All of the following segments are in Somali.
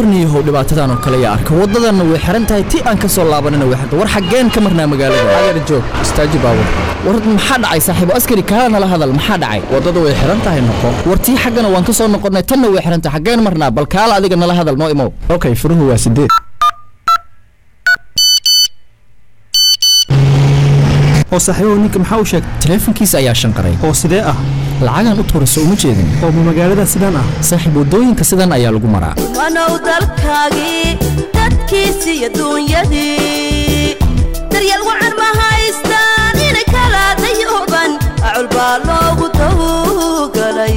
warniyahow dhibaatadan oo kale yaa arka waddadanna way xiran tahay ti aan ka soo laabanina way xirta war xaggeen ka marnaa magaalada adeer joog istaaji baabur war maxaa dhacay saaxiibo askari kaala nala hadal maxaa dhacay waddada way xiran tahay noqo war tii xaggana waan ka soo noqonnay tanna way xiran tahay xaggeen marnaa bal kaala adiga nala hadal noo imow okay furuhu waa sideed oo saaxiibahu ninka maxaa u sheegay taleefankiisa ayaa shanqaray oo sidee ah lacagan u tuurayso uma jeedin oo ma magaalada sidaan ah saaxiib waddooyinka sidan ayaa lagu maraa wanow dalkaagii dadkiisii iyo duunyadii daryeel wacan ma haystaan inay kala dayooban acul baa loogu tawgalay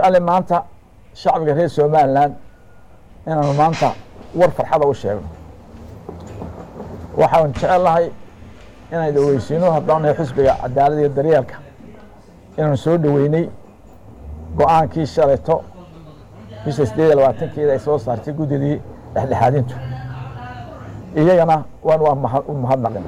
jeclay maanta shacbiga reer somalilan inaanu maanta war farxada u sheegno waxaan jecelahay inaan dhaweysiino haddaan nahay xusbiga cadaalada iyo daryeelka inaanu soo dhoweynay go-aankii shalayto bisha sideed iyo labaatankeeda ay soo saartay guddidii dhexdhexaadintu iyagana waan waa maha- u mahadnaqina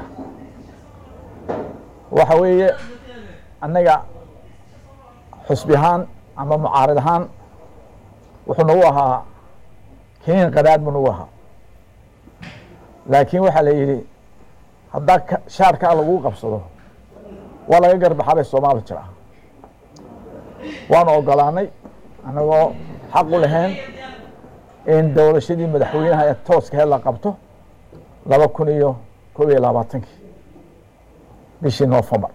waxa weeye annaga xusbi ahaan ama mucaarid ahaan wuxuu nagu ahaa kiniin qadaad buu nagu ahaa laakiin waxaa la yidhi haddaa ka- shaarkaa laguu qabsado waa laga garbaxaa bay soomaali jira waanu ogolaanay annagoo xaq u lahayn in dowlashadii madaxweynaha ee tooskaheed la qabto laba kun iyo koob iyo labaatankii bishii noofembar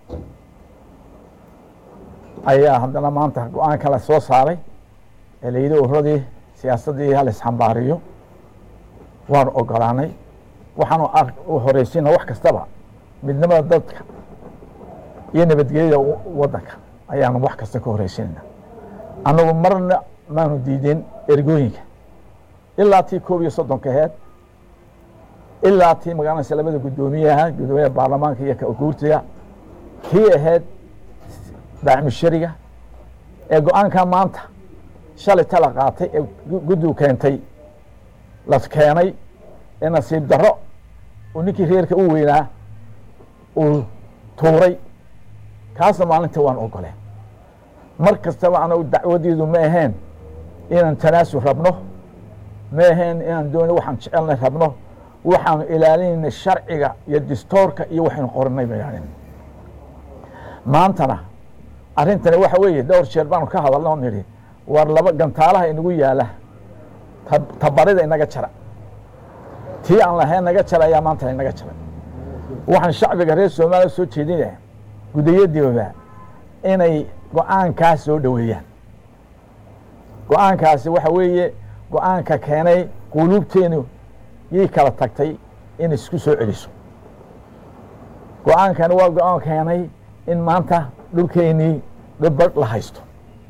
ayaa haddana maanta go-aanka la soo saaray ee la yidhi uradii siyaasaddii hal isxambaariyo waanu ogolaanay waxaanu ar- u horeysina wax kastaba midnimada dadka iyo nabadgelyada w- waddanka ayaanu wax kasta ka horeysinayna annagu marna maanu diidin ergooyinka ilaa tii koob iyo soddonka aheed ilaa tii magaranaysa labada guddoomiyaha guddoomiyaha baarlamaanka iyo ka guurtiga kii ahayd daacmushariga ee go-aanka maanta shalay tala qaatay ee gu- guddigu keentay la keenay ee nasiib darro uu ninkii reerka u weynaa uu tuuray kaasna maalinta waan ogoleen mar kastaba anagu dacwadeedu ma aheen inaan tanaasul rabno ma aheen inaan dooni waxaan jecelnay rabno waxaanu ilaalinayna sharciga iyo distoorka iyo waxaynu qoranay ba ilaalin maantana arrintani waxa weeye dhowr jeer baanu ka hadalna oo nidhi war laba gantaalaha inagu yaala ta- tabarida inaga jara tii aan lahayn naga jara ayaa maanta inaga jaray waxaan shacbiga reer soomaaliya soo jeedinaya gudayadiiba inay go-aankaas soo dhoweeyaan go-aankaasi waxa weeye go-aanka keenay quluubteenu yay kala tagtay in isku soo celiso go-aankani waa go-aan keenay in maanta dhulkeennii dhibad la haysto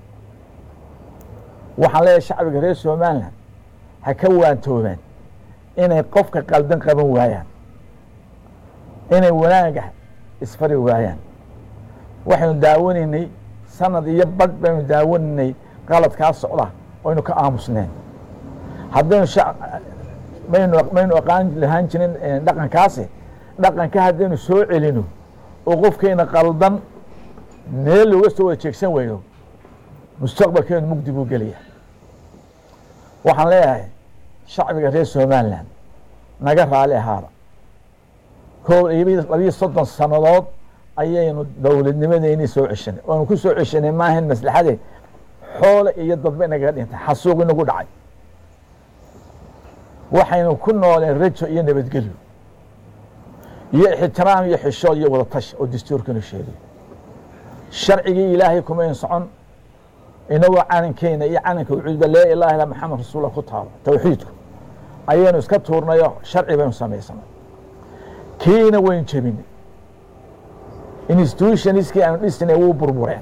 waxaan leeyahay shacbiga reer somalilan ha ka waantoobaan inay qofka qaldan qaban waayaan inay wanaaga isfari waayaan waxaynu daawanaynay sanad iyo badh baynu daawanaynay qaladkaa socda oynu ka aamusneen haddaynu shac- maynu maynu aqaan lahaan jirin eh, dhaqankaasi dhaqanka haddaynu soo celino oo qofkeena qaldan meel looga soo wada jeegsan weyno mustaqbalkeenu mugdi buu gelaya waxaan leeyahay shacbiga reer somalilan naga raali ahaada koob iyo labiyo soddon sannadood ayaynu dowladnimadeennii soo ceshanay oonu ku soo ceshanay maahan maslaxade xoole iyo dadba inagaga dhintay xasuuq inagu dhacay waxaynu ku nooleen rajo iyo nabadgelyo iyo ixtiraam iyo xishood iyo wada tash oo dastuurkanu sheegay sharcigii ilaahay kumayn socon inagoo calankeena iyo calanka ucuudba laa ilaha illa maxamed rasuullah ku taalo towxiidku ayaynu iska tuurnayo sharci baynu samaysanay kiina waynu jebinay institutionskii aanu dhisnay wuu burbureen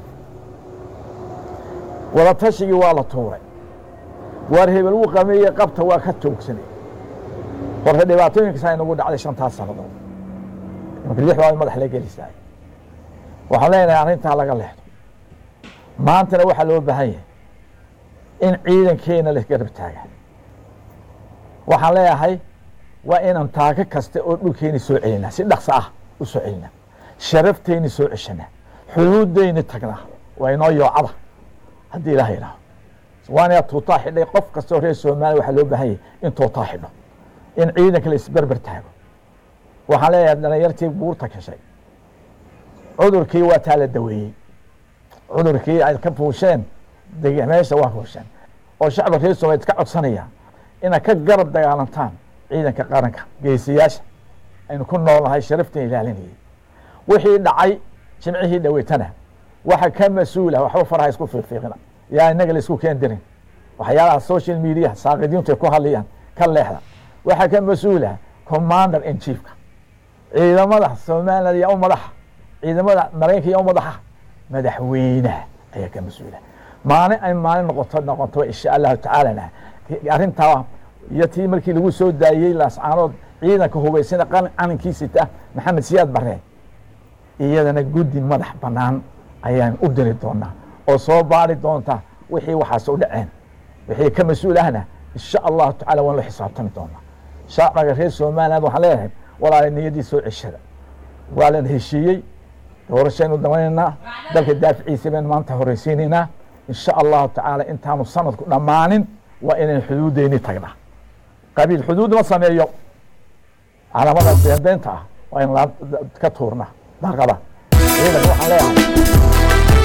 wada tashigii waa la tuuray waar hebel wuu qameeye qabta waa ka toogsanay horta dhibaatooyinkasaa inagu dhacday shantaas sannadood marka lix waa madax la gelisaay waxaan leenahay arrintaa laga leexdo maantana waxaa loo baahan yahay in ciidankeena la garab taaga waxaan leeyahay waa inaan taako kasta oo dhulkeeni soo celinaa si dhaqso ah u soo celinaa sharafteyni soo ceshanaa xuduudeyni tagnaa waa inoo yoocada haddii ilaah yidhaaho waana tuutaa xidhay qof kastoo reer soomaaliya waxaa loo baahan yahay in tuutaa xidho in ciidanka la isberber taago waxaan leeyahay dhalinyartii buurta kashay cudurkii waa taa la daweeyey cudurkii ay ka fuusheen deg- meesha waa fuusheen oo shacabka reer soomaaliya ka codsanaya inaad ka garab dagaalantaan ciidanka qaranka geesiyaasha aynu ku noolnahay sharafteen ilaalinayay wixii dhacay jimcihii dhaweytana waxa ka mas-uula waxba faraha isku fiiqfiiqina yaa inaga la isku keen dirin waxyaalaha social media saaqidiintu ay ku hadlayaan ka leexda waxaa ka mas-uula commander in chiefka ciidamada somaliland yaa u madaxa ciidamada maraykanka yaa u madaxa madaxweynaha ayaa ka mas-uula maalin ay maalin noqoto noqoto insha allahu tacaalana arrintaa iyo tii markii lagu soo daayey laascaanood ciidanka hubaysana calankiisita maxamed siyaad bare iyadana guddi madax bannaan ayaan u diri doonaa oo soo baari doonta wixii waxaas u dhaceen wixii ka mas-uul ahna insha allahu tacala waan la xisaabtami doonaa shacbiga reer somaliland waxaan leeyahay walaala niyaddii soo ceshada waa lan heshiiyey doorashaynu damanaynaa dalka daaficiisa baynu maanta horeysiinaynaa insha allahu tacaala intaanu sanadku dhammaanin waa inaynu xuduuddeyni tagnaa qabiil xuduud ma sameeyo calamada beenbeenta ah waa in ka tuurnaa daaqada ciidanka waxaan leeyahay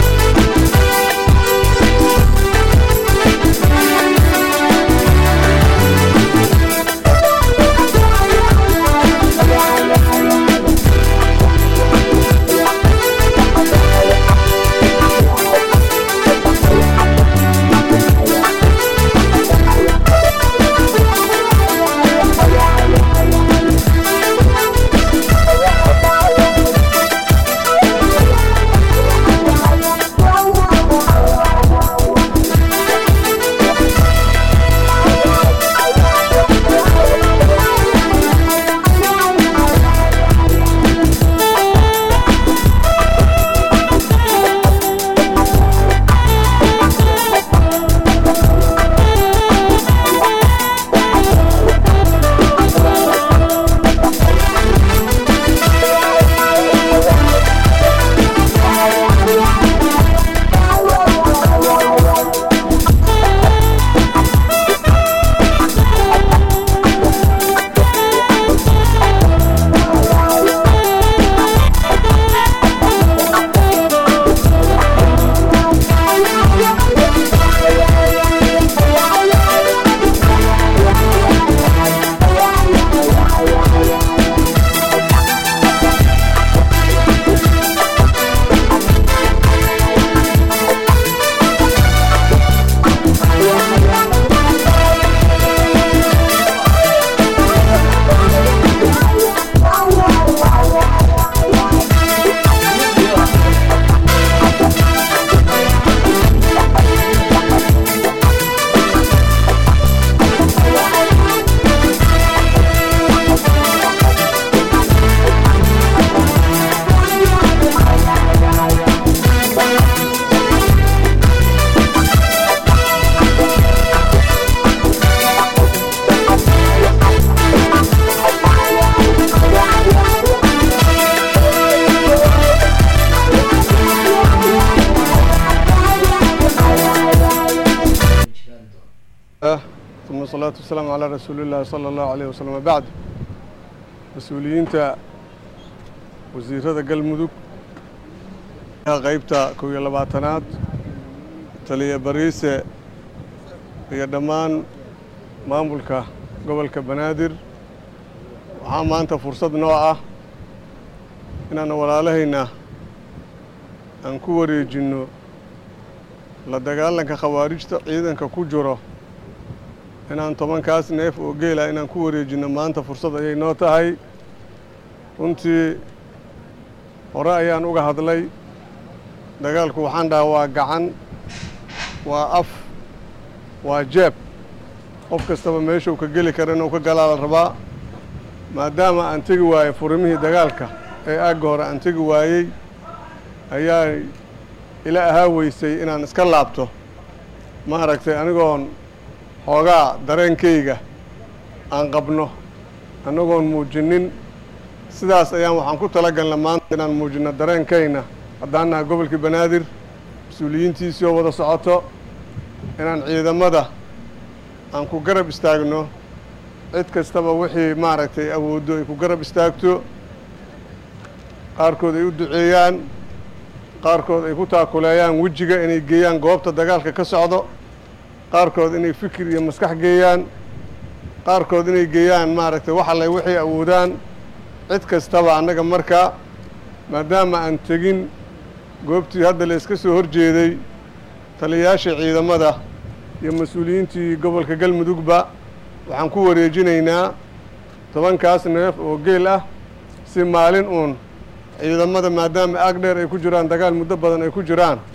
uma asalaatu wasalaamu calaa rasuulillahi sala allahu alayh wasalam wabacd mas-uuliyiinta wasiirada galmudug qaybta kow iyo labaatanaad taliya bariise iyo dhammaan maamulka gobolka banaadir waxaa maanta fursad noo ah inaanu walaalahayna aan ku wareejinno la dagaalanka khawaarijta ciidanka ku jiro inaan tobankaas neef oo geela inaan ku wareejinno maanta fursad ayay noo tahay runtii hore ayaan uga hadlay dagaalku waxaan dhahaa waa gacan waa af waa jeeb qof kastaba meeshuu ka geli kara inuu ka galaa la rabaa maadaama aan tegi waayey furimihii dagaalka ee aagga hore aan tegi waayey ayaa ila ahaa weysay inaan iska laabto ma aragtay anigoon xoogaa dareenkayga aan qabno annagoon muujinin sidaas ayaan waxaan ku tala galna maanta inaan muujinno dareenkayna haddaan nahay gobolkii banaadir mas-uuliyiintiisii oo wada socoto inaan ciidamada aan ku garab istaagno cid kastaba wixii maaragtay awooddo ay ku garab istaagto qaarkood ay u duceeyaan qaarkood ay ku taakuleeyaan wejiga inay geeyaan goobta dagaalka ka socdo qaarkood inay fikir iyo maskax geeyaan qaarkood inay geeyaan maaragtay wax alle waxay awoodaan cid kastaba annaga markaa maadaama aan tegin goobtii hadda la iska soo hor jeeday taliyayaasha ciidamada iyo mas-uuliyiintii gobolka galmudugba waxaan ku wareejinaynaa tobankaas neef oo geel ah si maalin uun ciidamada maadaama aag dheer ay ku jiraan dagaal muddo badan ay ku jiraan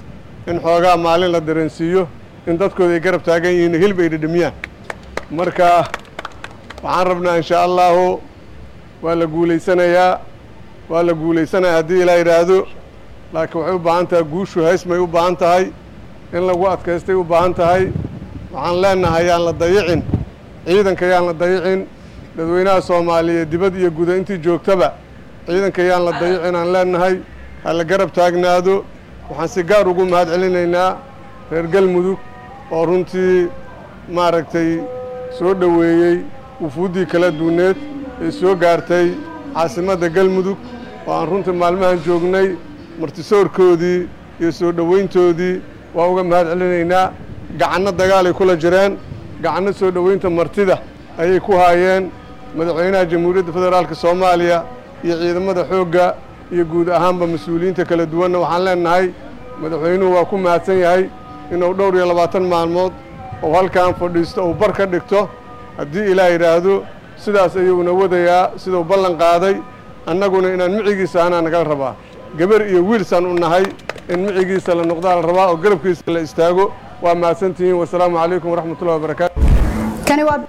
in xoogaa maalin la dareensiiyo in dadkooda ay garab taagan yihiin hilib ay dhidhimiyaan marka waxaan rabnaa insha allahu waa la guulaysanayaa waa la guulaysanayaa haddii ilaa yidhaahdo laakiin waxay u baahan tahay guushu haysmay u baahan tahay in lagu adkaystay u baahan tahay waxaan leenahay yaan la dayicin ciidanka yaan la dayicin dadweynaha soomaaliyeed dibad iyo guda intii joogtaba ciidanka yaan la dayicin aan leenahay ha la garab taagnaado waxaan si gaar ugu mahad celinaynaa reer galmudug oo runtii maaragtay soo dhoweeyey wufuuddii kala duuneed ee soo gaartay caasimadda galmudug oo aan runtii maalmahan joognay martisoorkoodii iyo soo dhoweyntoodii waa uga mahad celinaynaa gacanno dagaalay kula jireen gacanno soo dhoweynta martida ayay ku haayeen madaxweynaha jamhuuriyadda federaalka soomaaliya iyo ciidamada xoogga iyo guud ahaanba mas-uuliyiinta kala duwanna waxaan leenahay madaxweynuhu waa ku mahadsan yahay inuu dhowr iyo labaatan maalmood oo halkan fadhiisto uu bar ka dhigto haddii ilaah yidhaahdo sidaas ayuuna wadayaa siduu ballan qaaday annaguna inaan micigiisa anaa nagala rabaa gabar iyo wiilsaan u nahay in micigiisa la noqdaa la rabaa oo garabkiisa la istaago waa mahadsantihiin wasalaamu calaykum waraxmatullahi wabarakaatu kani waa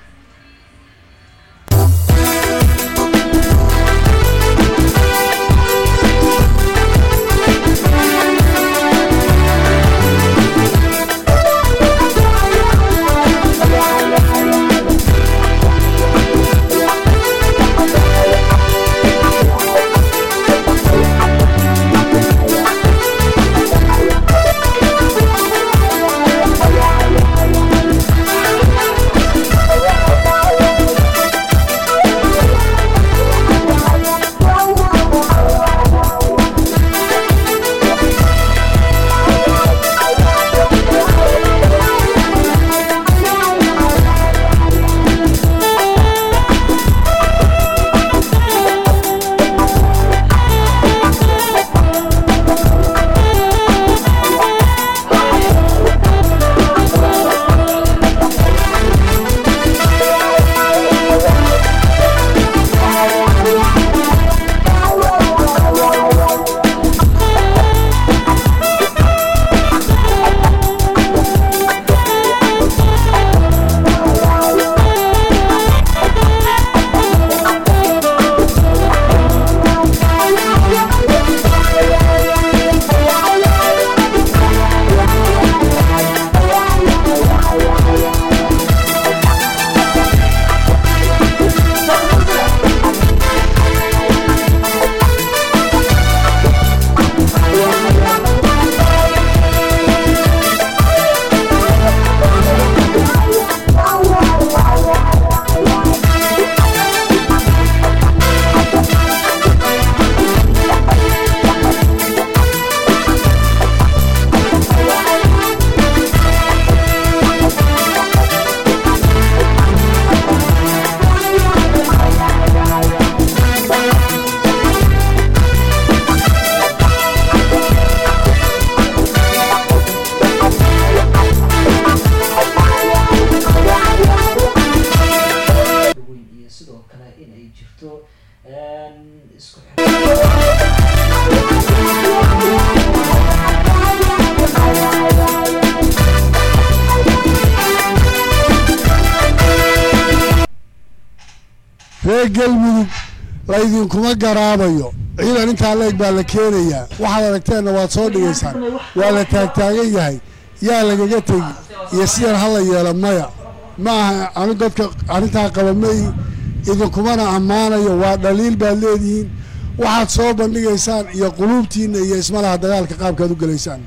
weyn iyo sidoo kale in ay jirto isku reer galmudug laydinkuma garaabayo ciidan intaa leeg baa la keenayaa waxaad aragteenna waad soo dhigaysaan waa la taagtaagan yahay yaa lagaga tegi iyo sidan hala yeelo maya ma aha anu dadka arrintaa qaba may idinkumana ammaanayo waa dhaliil baad leedihiin waxaad soo bandhigaysaan iyo quluubtiinna iyo ismalaha dagaalka qaabkaad u gelaysaan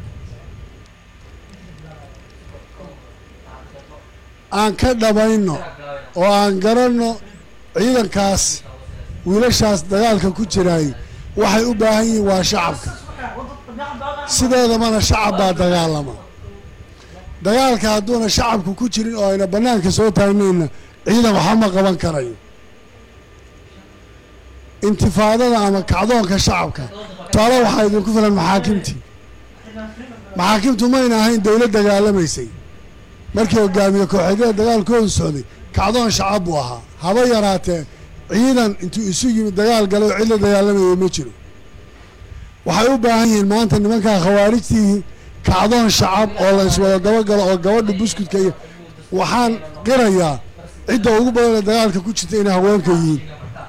aan ka dhamayno oo aan garanno ciidankaas wiilashaas dagaalka ku jiraay waxay u baahan yihiin waa shacabka sideedamana shacab baa dagaalama dagaalka hadduuna shacabku ku jirin oo ayna bannaanka soo taagnayna ciidan waxba ma qaban karayo intifaadada ama kacdoonka shacabka taalo waxaa idinku filan maxaakimtii maxaakimtu mayna ahayn dowlad dagaalamaysay markii hogaamiye kooxeedyada dagaalkoodu socday kacdoon shacab buu ahaa haba yaraatee ciidan intuu isu yimid dagaal galay oo cid la dagaalamayay ma jiro waxay u baahan yihiin maanta nimankaa khawaarijtii kacdoon shacab oo la iswada dabagalo oo gabadha buskudka iyo waxaan qirayaa cidda ugu badan ee dagaalka ku jirta inay haweenka yihiin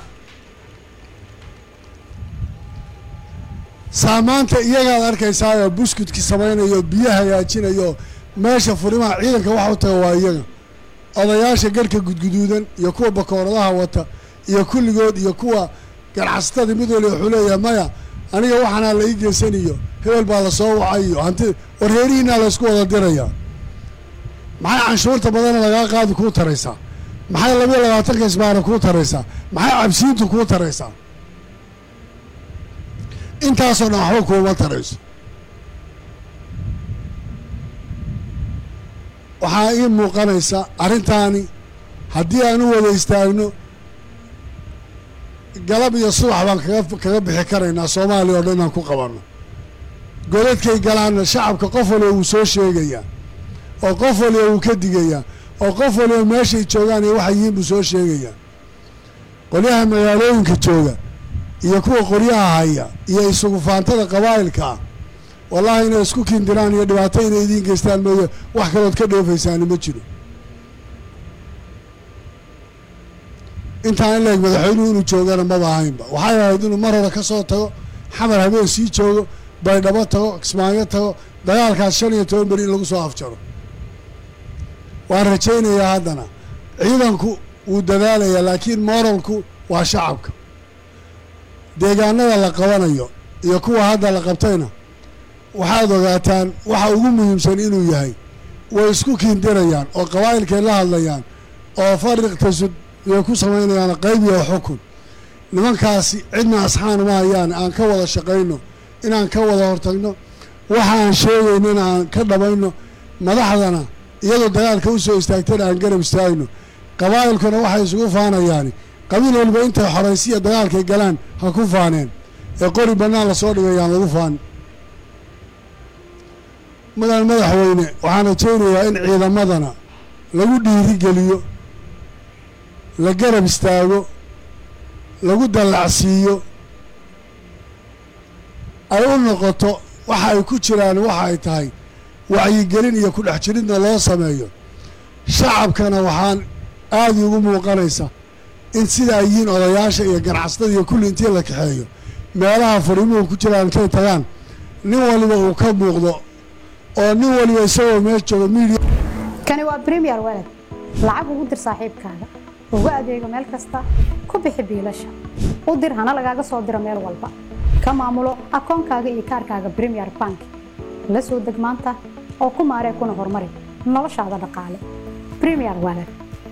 saamaanta iyagaad arkaysaayoo buskudkii samaynayo biyo hagaajinayo meesha furimaha ciidanka waxa u taga waa iyaga odayaasha garhka gudguduudan iyo kuwa bakooradaha wata iyo kulligood iyo kuwa ganacsatada mid waliba wuxuu leeyahay maya aniga waxaanaa la ii geysaniyo hebel baa lasoo wacay iyo hanti warheerihiinaa laysku wada dirayaa maxay canshuurta badana lagaa qaadi kuu taraysaa maxay labiyo labaatanka isbaara kuu taraysaa maxay cabsiintu kuu taraysaa intaasoo dhan waxba kuuma tarayso waxaa ii muuqanaysa arrintaani haddii aan u wada istaagno galab iyo subax baan kaga kaga bixi karaynaa soomaaliya oo dhan inaan ku qabanno godadkay galaanna shacabka qof waliba wuu soo sheegayaa oo qof waliba wuu ka digayaa oo qof waliba meeshay joogaan iyo waxay yihiin buu soo sheegayaa qolyaha magaalooyinka jooga iyo kuwa qoryaha haya iyo isugu faantada qabaa'ilka ah wallaahi inay isku kindiraan iyo dhibaato inay idiin geystaan mooye wax kalood ka dheefaysaani ma jiro intaan in leeg madaxweynuhu inuu joogana maba ahaynba waxay ahayd inuu mar hore ka soo tago xamar habeen sii joogo baydhabo tago kismaayo tago dagaalkaas shan iyo toban beri in lagu soo afjaro waan rajaynayaa haddana ciidanku wuu dadaalayaa laakiin moralku waa shacabka deegaanada la qabanayo iyo kuwa hadda la qabtayna waxaad ogaataan waxa ugu muhiimsan inuu yahay way isku kiindirayaan oo qabaa'ilkay la hadlayaan oo fariq tasud way ku samaynayaan qayb iyo xukun nimankaasi cidna asxaana ma hayaan aan ka wada shaqayno inaan ka wada hortagno waxa aan sheegayno in aan ka dhabayno madaxdana iyadoo dagaalka u soo istaagtana aan garab istaagno qabaa'ilkuna waxay isugu faanayaani qabiil waliba intay xoraysiya dagaalkay galaan ha ku faaneen ee qori bannaan lasoo dhigayaan lagu faan mudan madaxweyne waxaan rajaynayaa in ciidamadana lagu dhiirigeliyo la garab istaago lagu dallacsiiyo ay u noqoto waxa ay ku jiraan waxa ay tahay wacyigelin iyo ku dhex jiridna loo sameeyo shacabkana waxaan aada ugu muuqanaysa in sida ay yihiin odayaasha iyo ganacsatada iyo kulli intii la kaxeeyo meelaha fariimuhu ku jiraan intay tagaan nin waliba uu ka muuqdo oo nin waliba isagoo meel jooga miidiya kani waa premier walad lacag ugu dir saaxiibkaaga ugu adeego meel kasta ku bixi biilasha u dir hana lagaaga soo diro meel walba ka maamulo akoonkaaga iyo kaarkaaga premier bank la soo deg maanta oo ku maaree kuna horumari noloshaada dhaqaale premier walad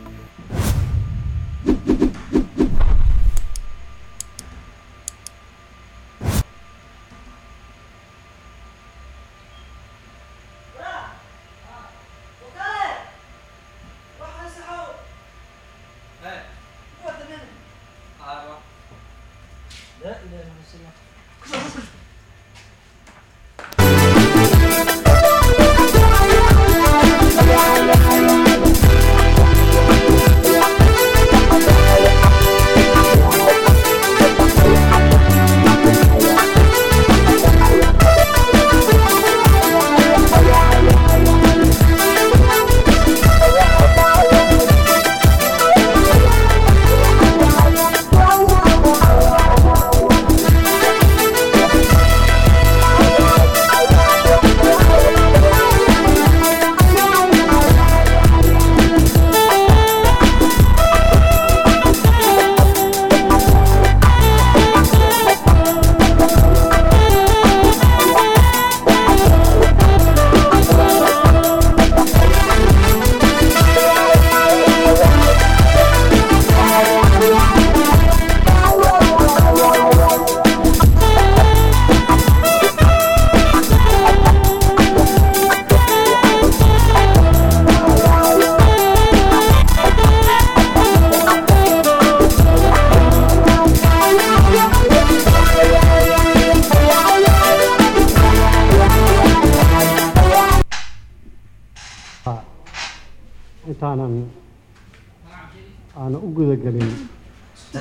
intaanan aanan u gudagelin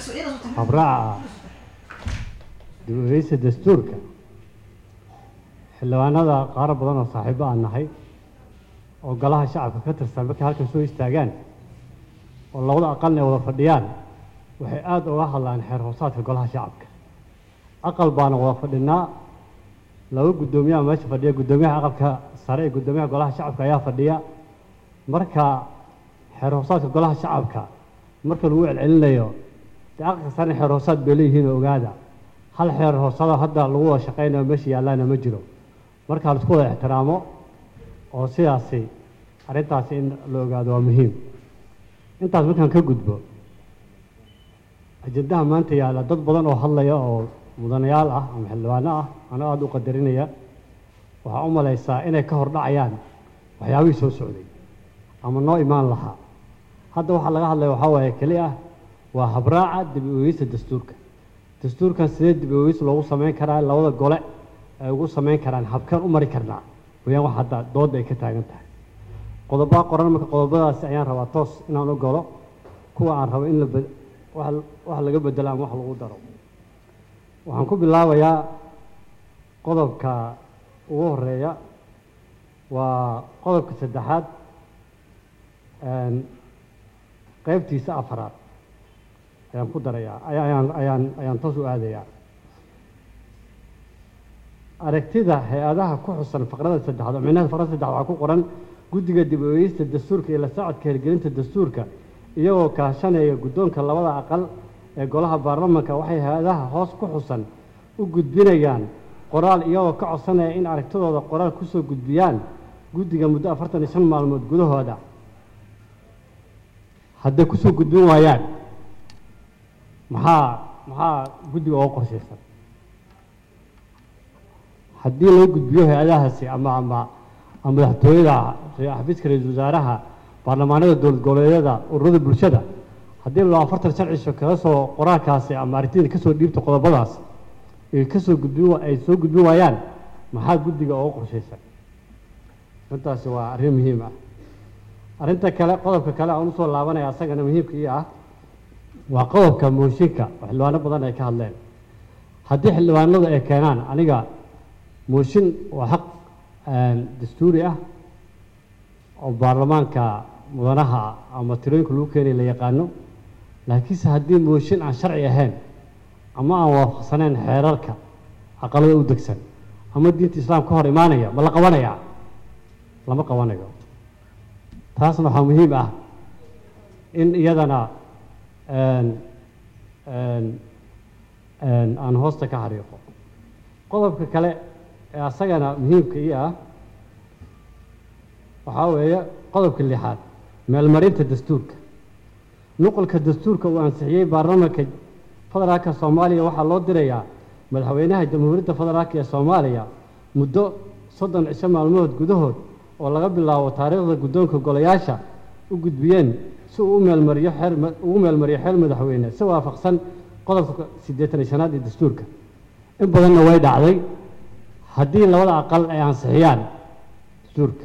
habraaca dib-u-eegista dastuurka xildhibaanada qaaro badan oo saaxiibo aan nahay oo golaha shacabka ka tirsan markay halkan soo istaagaan oo labada aqalna ay wada fadhiyaan waxay aada uga hadlaan xeer hoosaadka golaha shacabka aqal baana wada fadhinaa laba guddoomiyaha meesha fadhiya guddoomiyaha aqalka sare iyo guddoomiyaha golaha shacabka ayaa fadhiya marka xeer hoosaadka golaha shacabka marka lagu celcelinayo dee aqalka sarena xeer hoosaad bay leeyihiin oo ogaada hal xeer hoosada hadda lagu wada shaqaynayo meesha yaallaana ma jiro marka laisku wada ixtiraamo oo sidaasi arrintaasi in la ogaado waa muhiim intaas markaan ka gudbo ajendaha maanta yaalla dad badan oo hadlaya oo mudanayaal ah ama xildhibaano ah anoo aada u qadarinaya waxaa u malaysaa inay ka hor dhacayaan waxyaabihii soo socday ama noo imaan lahaa hadda waxaa laga hadlaya waxaa waaye keli ah waa habraaca dib u eegista dastuurka dastuurkan sidee dib u eegis loogu samayn karaa labada gole ay ugu samayn karaan habkeen u mari karnaa wayaan wax hadda doodda ay ka taagan tahay qodobaa qoran marka qodobadaasi ayaan rabaa toos inaan u galo kuwa aan rabo in la bed- wax wax laga bedelo ama wax lagu daro waxaan ku bilaabayaa qodobka ugu horeeya waa qodobka saddexaad een, qaybtiisa afaraad ayaan ku darayaa aya- ayaan ayaan ayaan toos u aadayaa aragtida hay-adaha ku xusan faqrada saddexaad oo micnaha faqrada saddexaad waxaa ku qoran guddiga dib u eegista dastuurka iyo la socodka hirgelinta dastuurka iyagoo kaashanaya guddoonka labada aqal ee golaha baarlamanka waxay hay-adaha hoos ku xusan u gudbinayaan qoraal iyagoo ka codsanaya in aragtidooda qoraal kusoo gudbiyaan guddiga muddo afartan iyo shan maalmood gudahooda hadday kusoo gudbin waayaan maxaa maxaa guddiga uga qorshaysan haddii loo gudbiyo hay-adahaasi ama ama ama madaxtooyada ra- xafiiska ra-iisul wasaaraha baarlamaanada dowlad goboleedyada ururada bulshada haddii loo afartan sharcisho kaga soo qoraalkaasi ama arrintiina kasoo dhiibta qodobadaas ay kasoo gudbin wa- ay soo gudbin waayaan maxaa guddiga uga qorshaysan arrintaasi waa arrin muhiim ah arrinta kale qodobka kale aan usoo laabanaya asagana muhiimka ii ah waa qodobka mooshinka oo xildhibaano badan ay ka hadleen haddii xildhibaanadu ay keenaan aniga mooshin waa xaq een, dastuuri ah oo baarlamaanka mudanaha ama tirooyinka lagu keenay la yaqaano laakiinse haddii mooshin aan sharci ahayn ama aan waafaqsanayn xeerarka aqalada u degsan ama diinta islaam ka hor imaanaya ma la qabanaya lama qabanayo taasna waxaa muhiim ah in iyadana een, een, een, aan hoosta ka xariiqo qodobka kale ee asagana muhiimka ii ah waxaa weeye qodobka lixaad meelmarinta dastuurka nuqulka dastuurka uu ansixiyey baarlamaanka federaalka soomaaliya waxaa loo dirayaa madaxweynaha jamhuuriyadda federaalk ee soomaaliya muddo soddon cisho maalmood gudahood oo laga bilaabo taariikhda guddoonka golayaasha u gudbiyeen si uu u meelmariyo xeer ma- ugu meelmariyo xeer madaxweyne si waafaqsan qodobka siddeetan iyo shanaad ee dastuurka in badanna way dhacday haddii labada aqal ay ansixiyaan dastuurka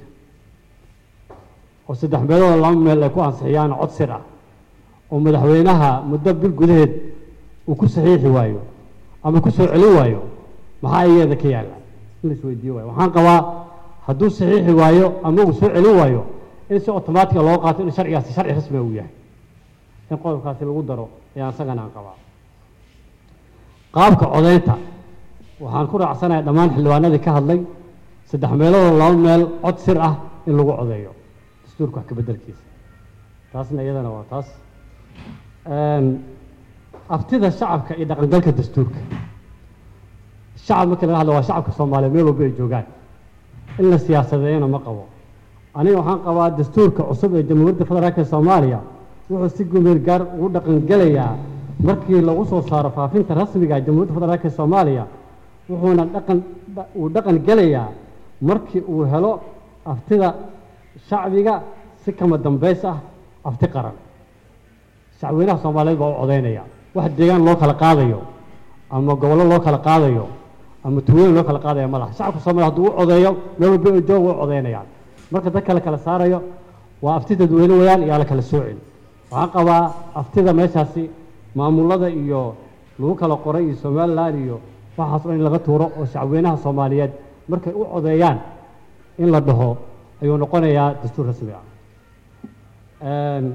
oo saddex meelood laba meel ay ku ansixiyaan cod sir ah oo madaxweynaha muddo bil gudaheed uu ku saxiixi waayo ama ku soo celin waayo maxaa iyaeda ka yaalla in la isweydiiyo waayo waxaan qabaa hadduu saxiixi waayo ama uu soo celin waayo in si otomaatica loo qaato in sharcigaasi sharci rasmiga uu yahay in qodobkaasi lagu daro ayaan isagana aan qabaa qaabka codaynta waxaan ku raacsanahay dhammaan xildhibaanadii ka hadlay saddex meeloodoo laba meel cod sir ah in lagu codeeyo dastuurka wax ka beddelkiisa taasna iyadana waa taas Een, aftida shacabka iyo dhaqangalka dastuurka shacab markii laga hadlo waa shacabka soomaaliya meel walba ay joogaan in la siyaasadeeyana ma qabo aniga waxaan qabaa dastuurka cusub ee jamhuuriyadda federaalk ee soomaaliya wuxuu si gumeel gaar ugu dhaqangelayaa markii lagu soo saaro faafinta rasmiga ee jamhuuriyadda federaalk ee soomaaliya wuxuuna dhaqan dha- uu dhaqan gelayaa markii uu helo aftida shacbiga si kama dambays ah afti qaran shacweynaha soomaaliyeed baa u codaynaya wax deegaan loo kala qaadayo ama gobollo loo kala qaadayo ama tuulooyin loo kala qaadaya ma laha shacabka soomaaliya hadduu u codeeyo meel walba ay jooga way u codaynayaan marka dadka la kala saarayo waa afti dadweyne wayaan yaa la kala soocin waxaan qabaa aftida meeshaasi maamulada iyo lagu kala qoray iyo somaliland iyo waxaas oo in laga tuuro oo shacweynaha soomaaliyeed markay u codeeyaan in la dhaho ayuu noqonayaa dastuur rasmi ah Een,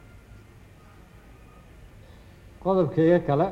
qodobkayga kale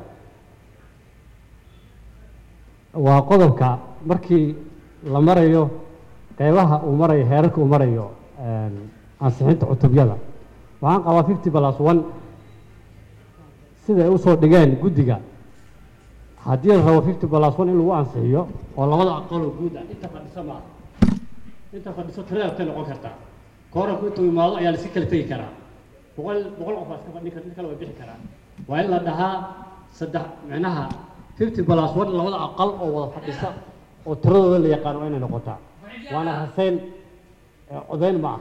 waa qodobka markii la marayo qeybaha uu marayo heerarka uu marayo een, ansixinta cutubyada waxaan qabaa fifty plus one siday usoo dhigeen guddiga haddii la rabo fifty plus one in lagu ansixiyo oo labada aqaloo guud ah inta fadhisa maaha inta fadhiso tirada intay noqon kartaa kooranku intuu imaado ayaa la iska kala tegi karaa boqol boqol qof baa iska fadhin kara mid kale way bixi karaa waa in la dhahaa saddex micnaha fifty plus one labada aqal oo wada fadhisa oo tiradooda la yaqaan waa inay noqotaa waana raseyn ee codayn ma ah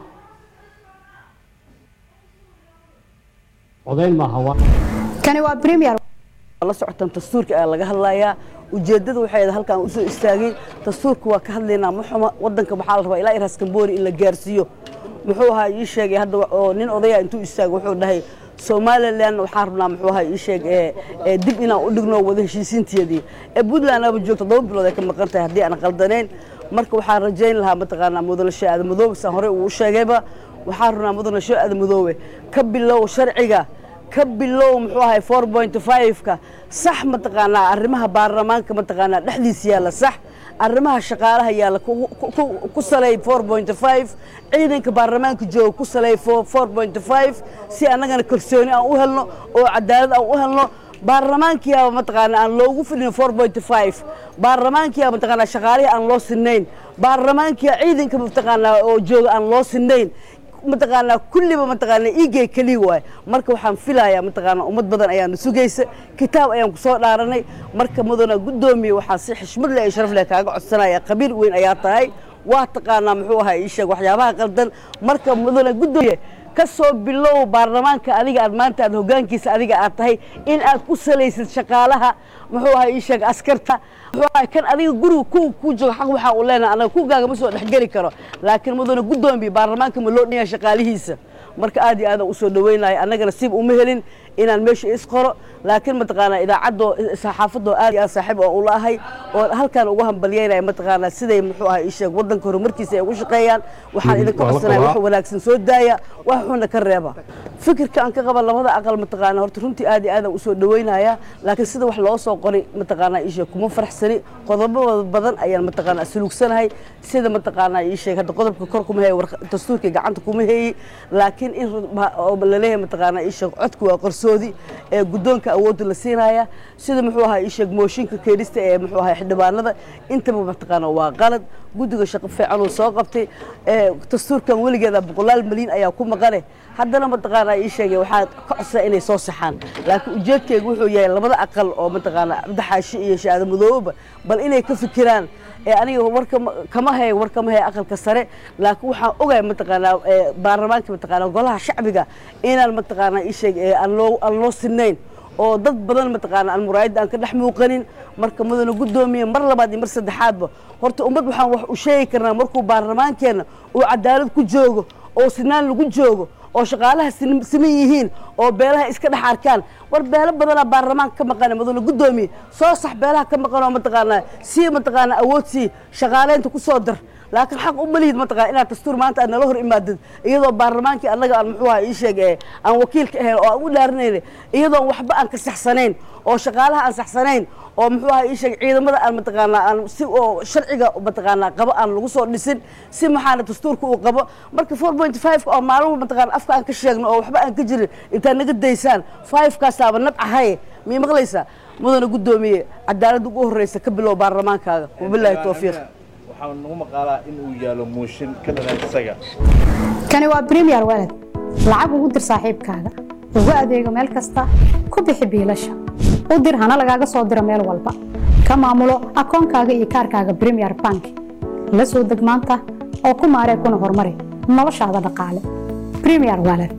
codayn maaha waa kani waa premier la socotaan dastuurka ayaa laga hadlayaa ujeeddada waxay ahayd halkaan usoo istaagay dastuurka waa ka hadlaynaa muxuma wadanka waxaa la rabaa ilaa iras kamboori in la gaarsiiyo muxuu ahaa ii sheegay hadda oo nin odaya intuu istaagay wuxuu dhahay somalilan waxaan rabnaa muxuu ahaa ii sheeg ee ee dib inaan u dhigno wada heshiisiinteedii ee puntland aba joogto todoba bilood ay ka maqan tahay haddii aan qaldanayn marka waxaan rajayn lahaa mataqaanaa mudanasho aadamadoobe saan horey uu sheegayba waxaan rabnaa mudanasho aadamadoobe ka bilow sharciga ka bilow muxuu ahay four point five-ka sax mataqaanaa arrimaha baarlamaanka mataqaanaa dhexdiisa yaalla sax arrimaha shaqaalaha yaalla ku- ku- ku salay four point five ciidanka baarlamaanka jooga ku salay four point five si annagana kalsooni aan u helno oo cadaalad aan u helno baarlamaankiyaaba mataqaanaa aan loogu fidhin four point five baarlamaankiyaa mataqaanaa shaqaalihii aan loo sinayn baarlamaankiya ciidanka mataqaanaa oo jooga aan loo sinayn mataqaanaa kulliba mataqaanaa iigay keliya waay marka waxaan filayaa mataqaanaa ummad badan ayaana sugaysa kitaab ayaan kusoo dhaaranay marka mudana guddoomiye waxaan si xishmad leh iyo sharaf leh kaaga codsanaya qabiil weyn ayaa tahay waa taqaanaa muxuu ahaa ii sheeg waxyaabaha qaldan marka mudana guddoomiye ka soo bilow baarlamaanka adiga aad maanta aad hoggaankiisa adiga aad tahay in aad ku salaysid shaqaalaha muxuu ahaa ii sheeg askarta muxuu ahaa kan adiga guriga ku ku jooga xaq waxaa uu leenahay anaga kugaaga ma soo dhexgeli karo laakiin mudana guddoomiye baarlamaanka ma loo dhanyahay shaqaalihiisa marka aad iyo aadaan usoo dhaweynaya annagana siib uma helin inaan meesha isqoro laakiin mataqaanaa idaacaddo saxaafadoo aad iyo aad saaxiib oo ula ahay oo halkaan ugu hambalyeynaya mataqaanaa siday muxuu ahaa ii sheeg waddanka horumarkiisa ay ugu shaqeeyaan waxaan idinka codsanaya wax wanaagsan soo daaya wax xunna ka reeba fikirka aan ka qaba labada aqal mataqaanaa horta runtii aad iyo aadaan usoo dhaweynaya laakiin sida wax loo soo qoray mataqaanaa ii sheeg kuma faraxsani qodobo badan ayaan mataqaanaa sulugsanahay sida mataqaanaa ii sheeg hadda qodobka kor kuma heeye dastuurka gacanta kuma heeyi laakiin in laleeyahay mataqaanaa ii sheeg codku waa qarsoodi ee guddoonka awoodda la siinaya sida muxuu ahaa ii sheeg mooshinka keenista ee muxuu ahaa xildhibaanada intaba mataqaanaa waa qalad guddiga shaqo fiican uu soo qabtay ee dastuurkan weligeeda boqolaal malyan ayaa ku maqane haddana mataqaanaa ii sheegay waxaa ka codsaa inay soo saxaan laakiin ujeedkeyga wuxuu yahay labada aqal oo mataqaanaa cabdixaashi iyo shaada madooba bal inay ka fikiraan ee aniga warka kama hayo war kama hayo aqalka sare laakiin waxaan ogahay mataqaanaa ee baarlamaanka mataqaanaa golaha shacbiga inaan mataqaanaa ii sheeg ee aan loo aan loo sinayn oo dad badan mataqaanaa aan muraayadda aan ka dhex muuqanin marka mudana guddoomiye mar labaad iyo mar saddexaadba horta ummad waxaan wax u sheegi karnaa markuu baarlamaankeenna uu cadaalad ku joogo oo sinaan lagu joogo oo shaqaalaha siman yihiin oo beelaha iska dhex arkaan war beelo badanaa baarlamaanka ka maqana mudana guddoomiye soo sax beelaha ka maqan oo mataqaanaa sii mataqaanaa awood sii shaqaaleynta ku soo dar laakiin xaq u malihid mataqana inaad dastuur maanta aad nala hor imaadid iyadoo baarlamaankii annaga aan muxuu ahaa ii sheeg ee aan wakiilka ahayn oo aan u dhaarinayna iyadoon waxba aan ka saxsanayn oo shaqaalaha aan saxsanayn oo muxuu ahaa ii sheeg ciidamada aan mataqaanaa aan si oo sharciga mataqaanaa qabo aan lagu soo dhisin si maxaana dastuurka uu qabo marka four point five oo maalmo mataqaana afka aan ka sheegno oo waxba aan ka jirin intaad naga daysaan five kaasaaba nabcahaye miyay maqlaysaa mudana guddoomiye cadaaladda ugu horreysa ka bilow baarlamaankaaga wabilaahi towfiiq waxaa nagu maqaalaa in uu yaalo mooshin ka dhalan isaga kani waa premier walad lacag ugu dir saaxiibkaaga ugu adeego meel kasta ku bixi biilasha u dir hana lagaaga soo diro meel walba ka maamulo akoonkaaga iyo kaarkaaga premier bank la soo deg maanta oo ku maaree kuna horumari noloshaada dhaqaale premier walad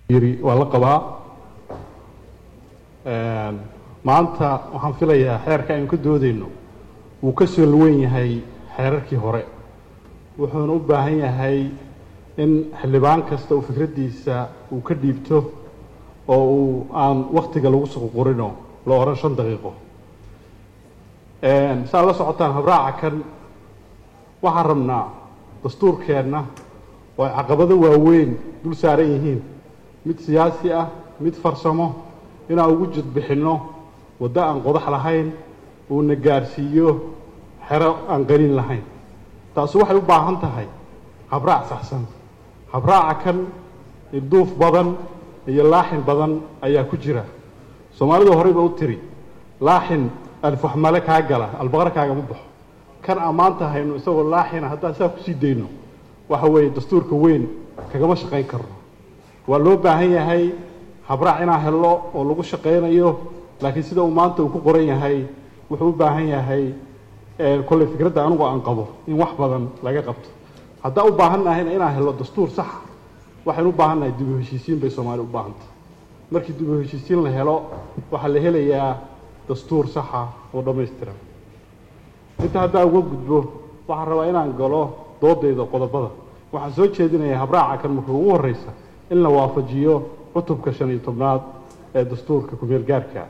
yiri waa la qabaa maanta waxaan filayaa xeerka aynu ka doodayno wuu ka soo luwen yahay xeerarkii hore wuxuuna u baahan yahay in xildhibaan kasta uu fikraddiisa uu ka dhiibto oo uu aan waktiga lagu suququrino la odhan shan daqiiqo saad la socotaan habraaca kan waxaan rabnaa dastuurkeenna oo ay caqabado waaweyn dul saaran yihiin mid siyaasi ah mid farsamo inaan ugu jidbixinno waddo aan qodax lahayn uuna gaarsiiyo xero aan qanin lahayn taasi waxay u baahan tahay habraac saxsan habraaca kan ilduuf badan iyo laaxin badan ayaa ku jira soomaalidu horeyba u tiri laaxin alfaxmale kaa gala albaqar kaagama baxo kan ammaanta hayno isagoo laaxina haddaan saa kusii dayno waxa weeye dastuurka weyn kagama shaqayn karno waa loo baahan yahay habraac inaan helno oo lagu shaqaynayo laakiin sida uu maanta uu ku qoran yahay wuxuu u baahan yahay kolley fikradda anigu aan qabo in wax badan laga qabto haddaan u baahan nahayna inaan helno dastuur saxa waxaynu u baahan nahay dib u heshiisiin bay soomaali u baahantay markii dib u heshiisiin la helo waxaa la helayaa dastuur saxa oo dhammaystiran inta haddaan uga gudbo waxaan rabaa inaan galo doodayda qodobada waxaan soo jeedinayaa habraaca kan marka ugu horreysa in la waafajiyo cutubka shan iyo tobnaad ee dastuurka kumeel gaarka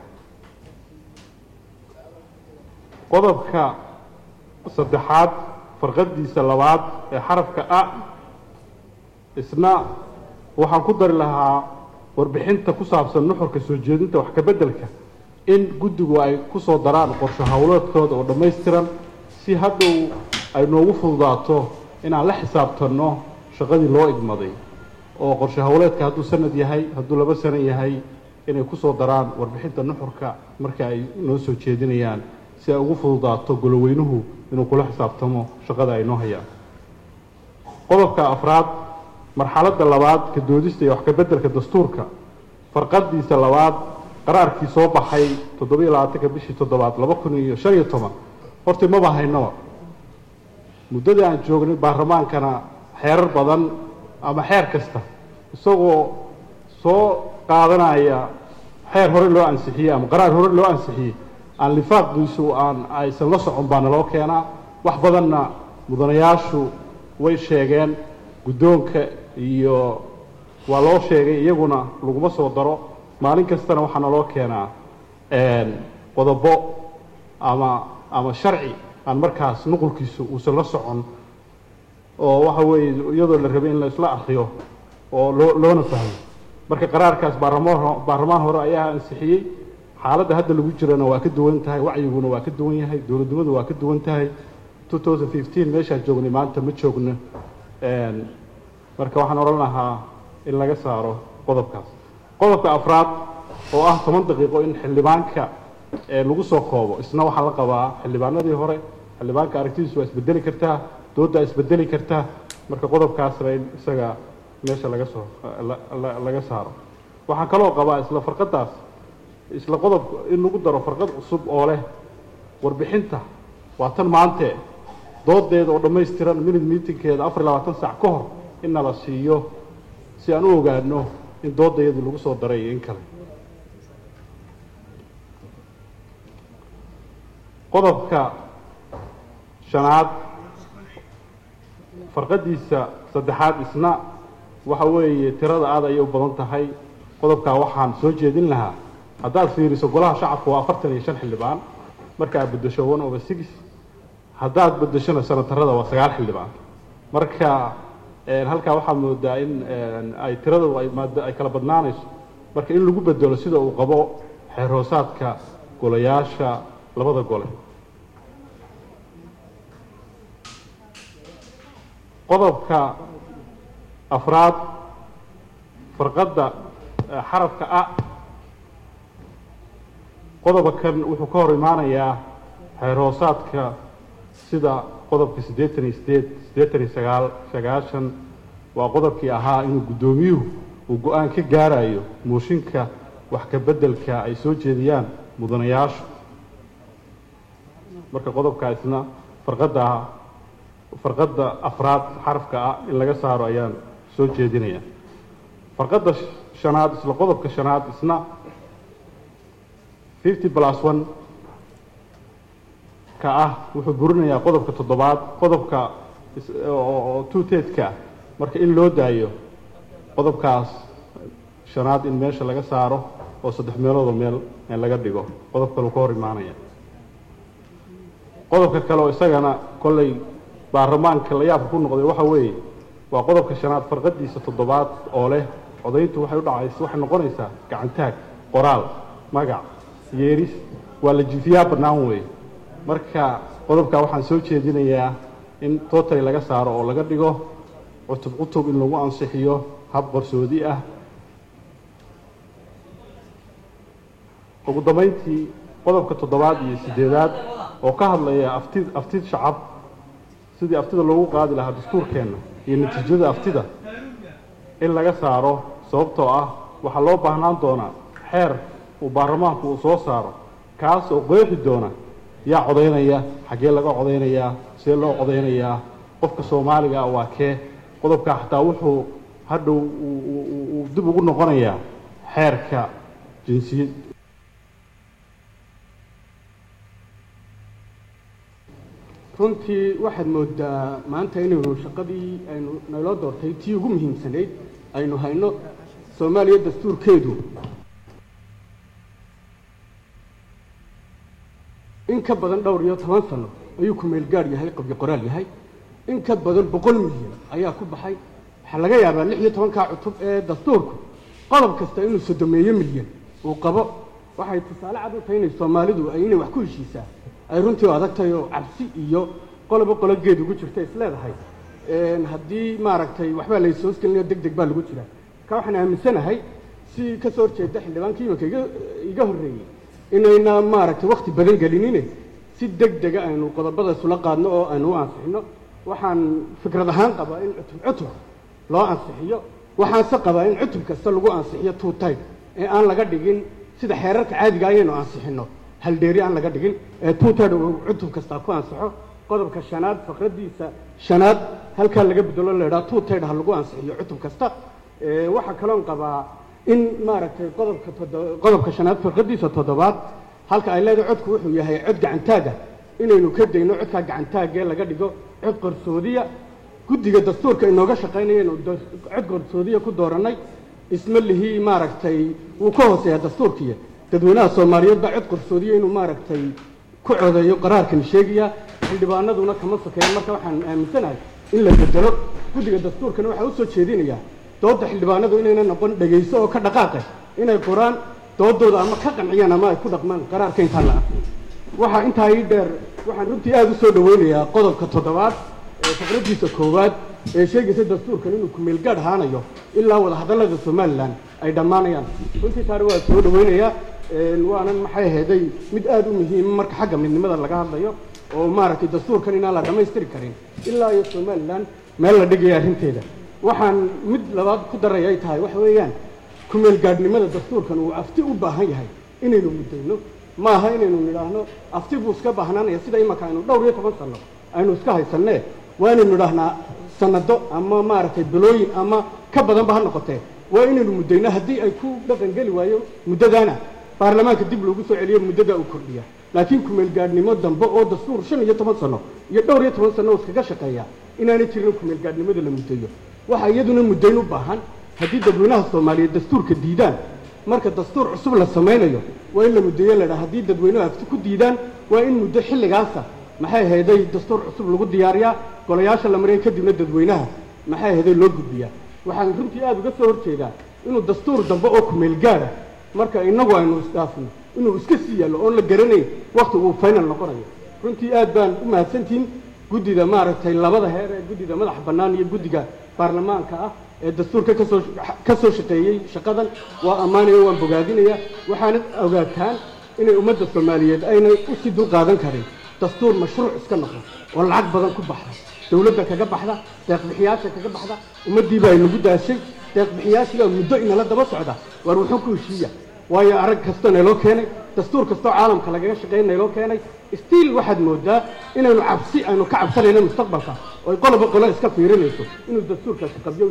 qodobka saddexaad farqadiisa labaad ee xarafka a isna waxaan ku dari lahaa warbixinta ku saabsan nuxurka soo jeedinta wax ka beddelka in guddigu ay ku soo daraan qorsho howleedkooda oo dhammaystiran si hadhow ay noogu fududaato inaan la xisaabtanno shaqadii loo igmaday oo qorsho howleedka hadduu sanad yahay hadduu laba sano yahay inay ku soo daraan warbixinta nuxurka marka ay noo soo jeedinayaan si ay ugu fududaato goloweynuhu inuu kula xisaabtamo shaqada ay noo hayaan qodobka afraad marxaladda labaad ka doodista iyo wax ka beddelka dastuurka farqadiisa labaad qaraarkii soo baxay toddobiyo labaatanka bishii toddobaad laba kun iyo shan iyo toban horta maba haynaba muddadii aan joognay baarlamaankana xeerar badan ama xeer kasta isagoo soo qaadanaya xeer hore loo ansixiyey ama qaraar hore loo ansixiyey aan lifaaqdiisu aan aysan la socon baa naloo keenaa wax badanna mudanayaashu way sheegeen guddoonka iyo waa loo sheegay iyaguna laguma soo daro maalin kastana waxaa naloo keenaa qodobo ama ama sharci aan markaas nuqulkiisu uusan la socon oo waxa weeye iyadoo la rabay in la isla akriyo oo loo loona fahmo marka qaraarkaas baarlamaan baarlamaan hore ayaa ansixiyey xaaladda hadda lagu jirana waa ka duwan tahay wacyiguna waa ka duwan yahay dowladnimadu waa ka duwan tahay 2015 meeshaan joognay maanta ma joogno marka waxaan odhan lahaa in laga saaro qodobkaas qodobka afraad oo ah toban daqiiqo in xildhibaanka lagu soo koobo isna waxaa la qabaa xildhibaanadii hore xildhibaanka aragtidiisu waa isbedeli kartaa dooddaa isbedeli kartaa marka qodobkaasna in isaga meesha laga soo laga saaro waxaan kaloo qabaa isla farqadaas isla qodob in lagu daro farqad cusub oo leh warbixinta waa tan maante doodeeda oo dhammaystiran minute meetingkeeda afar iyo labaatan saac ka hor in nala siiyo si aan u ogaano in doodayadii lagu soo daray iyo in kale qodobka shanaad farqadiisa saddexaad isna waxa weeye tirada aad ayay u badan tahay qodobkaa waxaan soo jeedin lahaa haddaad fiiriso golaha shacabka waa afartan iyo shan xildhibaan marka aad beddesho one over six haddaad beddeshona sanatarada waa sagaal xildhibaan marka halkaa waxaa moodaa in ay tiradu ay maada ay kala badnaanayso marka in lagu bedelo sida uu qabo xeer hoosaadka golayaasha labada gole qodobka afraad farqadda xarafka a qodoba kan wuxuu ka hor imaanayaa xeer hoosaadka sida qodobka siddeetan iyo sideed siddeetan iyo sagaal sagaashan waa qodobkii ahaa inuu guddoomiyuhu uu go-aan ka gaarayo mooshinka wax ka beddelka ay soo jeediyaan mudanayaashu marka qodobkaasna farqadda farqadda afraad xarafka ah in laga saaro ayaan soo jeedinaya farqadda shanaad isla qodobka shanaad isna fifty plus one ka ah wuxuu burinayaa qodobka toddobaad qodobka oo two-teedka marka in loo daayo qodobkaas shanaad in meesha laga saaro oo saddex meeloodoo meel laga dhigo qodob kaleu ka hor imaanaya qodobka kale oo isagana kolley baarlamaanka la yaabka ku noqday waxa weeye waa qodobka shanaad farqadiisa toddobaad oo leh codayntu waxay u dhacaysa waxay noqonaysaa gacantaag qoraal magac yeeris waa la jifiyaa bannaan weeye marka qodobkaa waxaan soo jeedinayaa in totally laga saaro oo laga dhigo cutub cutub in lagu ansixiyo hab qarsoodi ah ugu dambayntii qodobka toddobaad iyo siddeedaad oo ka hadlaya afti aftid shacab sidii aftida loogu qaadi lahaa dastuurkeenna iyo natiijada aftida in laga saaro sababtoo ah waxaa loo baahnaan doonaa xeer uu baarlamaanku uu soo saaro kaas oo qeexi doona yaa codaynaya xaggee laga codaynayaa see loo codaynayaa qofka soomaaliga ah waa kee qodobkaa xataa wuxuu hadhow uu dib ugu noqonayaa xeerka jinsiyad runtii waxaad moodaa maanta inaynu shaqadii aynu naloo doortay tii ugu muhiimsanayd aynu hayno soomaaliya dastuurkeedu in ka badan dhowr iyo toban sano ayuu ku meelgaar yahay qabyo qoraal yahay in ka badan boqol milyan ayaa ku baxay waxaa laga yaabaa lix iyo tobankaa cutub ee dastuurku qodob kasta inuu sodomeeyo milyan uu qabo waxay tusaale cad u tahay inay soomaalidu ay inay wax ku heshiisaa ay runtii u adag tahay oo cabsi iyo qoloba qolo geed ugu jirta isleedahay haddii maaragtay waxbaa layshoosgelinayo deg deg baa lagu jiraa marka waxaan aaminsanahay si ka soo horjeeda xildhibaankii imanka iga iga horreeyey inayna maaragtay wakti badan gelinine si deg dega aynu qodobada isula qaadno oo aynu u ansixino waxaan fikrad ahaan qabaa in cutub cutub loo ansixiyo waxaanse qabaa in cutub kasta lagu ansixiyo two type ee aan laga dhigin sida xeerarka caadiga ayaynu ansixino haldheeri aan laga dhigin ee two type uu cutub kasta ku ansaxo qodobka shanaad faqradiisa shanaad halkaa laga bedelo la idhaha two type ha lagu ansixiyo cutub kasta waxaa kaloon qabaa in maaragtay qodobka todo- qodobka shanaad firqadiisa toddobaad halka ay leedahay codku wuxuu yahay cod gacantaaga inaynu ka dayno codkaa gacantaagee laga dhigo cod qarsoodiya guddiga dastuurka inooga shaqaynayaynu da- cod qarsoodiya ku doorannay isma lihii maaragtay wuu ka hooseeyaa dastuurkiiya dadweynaha soomaaliyeed baa cod qarsoodiya inuu maaragtay ku codeeyo qaraarkan sheegaya xildhibaanaduna kama sokeeyan marka waxaan aaminsanahay in la bedelo guddiga dastuurkana waxaa u soo jeedinayaa doodda xildhibaanadu inayna noqon dhegayso oo ka dhaqaaqe inay qoraan doodooda ama ka qanciyaan ama ay ku dhaqmaan qaraarka intaan la aqrin waxaa intaa ii dheer waxaan runtii aada u soo dhaweynayaa qodobka toddobaad ee faqradiisa koowaad ee sheegaysa dastuurkan inuu kumeelgaadh ahaanayo ilaa wadahadallada somalilan ay dhammaanayaan runtii taari waa soo dhaweynayaa waanan maxay aheeday mid aada u muhiima marka xagga midnimada laga hadlayo oo maaragtay dastuurkan inaan la dhammaystiri karin ilaa iyo somalilan meel la dhigaya arrinteeda waxaan mid labaad ku daray ay tahay waxa weeyaan kumeel gaadhnimada dastuurkan uu afti u baahan yahay inaynu muddayno ma aha inaynu nidhaahno afti buu iska baahnaanaya sida imaka aynu dhowr iyo toban sano aynu iska haysanee waa inaynu nidhaahnaa sanado ama maaragtay bilooyin ama ka badanba ha noqotee waa inaynu muddayno haddii ay ku dhaqan geli waayo muddadaana baarlamaanka dib loogu soo celiyo muddadaa uu kordhiya laakiin kumeel gaadhnimo dambe oo dastuur shan iyo toban sano iyo dhowr iyo toban sano oo iskaga shaqeeya inaanay jirin kumeel gaadhnimada la muddayo waxaa iyaduna muddayn u baahan haddii dadweynaha soomaaliyeed dastuurka diidaan marka dastuur cusub la samaynayo waa in la muddeeyo la dhaha haddii dadweynuhu afti ku diidaan waa in muddo xilligaasa maxay ahaydey dastuur cusub lagu diyaariyaa golayaasha la mariya kadibna dadweynaha maxay ahaydey loo gudbiyaa waxaan runtii aada uga soo horjeedaa inuu dastuur dambe oo kumeel gaara marka innagu aynu isdhaafno inuu iska sii yaallo oon la garanayn wakti uu final noqonayo runtii aad baan u mahadsantihin guddida maaragtay labada heer ee guddida madaxa bannaan iyo guddiga baarlamaanka ah ee dastuurka kasoo ka soo shaqeeyey shaqadan waa ammaanaya waan bogaadinaya waxaana ogaataan inay ummadda soomaaliyeed aynay usii dul qaadan karin dastuur mashruuc iska noqo oo lacag badan ku baxda dowladda kaga baxda deeqbixiyaasha kaga baxda ummaddiiba ay nagu daashay deeqbixiyaashiibaa muddo inala daba socda waar wuxuu ku heshiiya waayo arag kastoo nayloo keenay dastuur kastoo caalamka lagaga shaqeyn nayloo keenay stiil waxaad moodaa inaynu cabsi aynu ka cabsanayno mustaqbalka oo ay qoloba qolo iska fiirinayso inuu dastuurkaasi qabyo yahay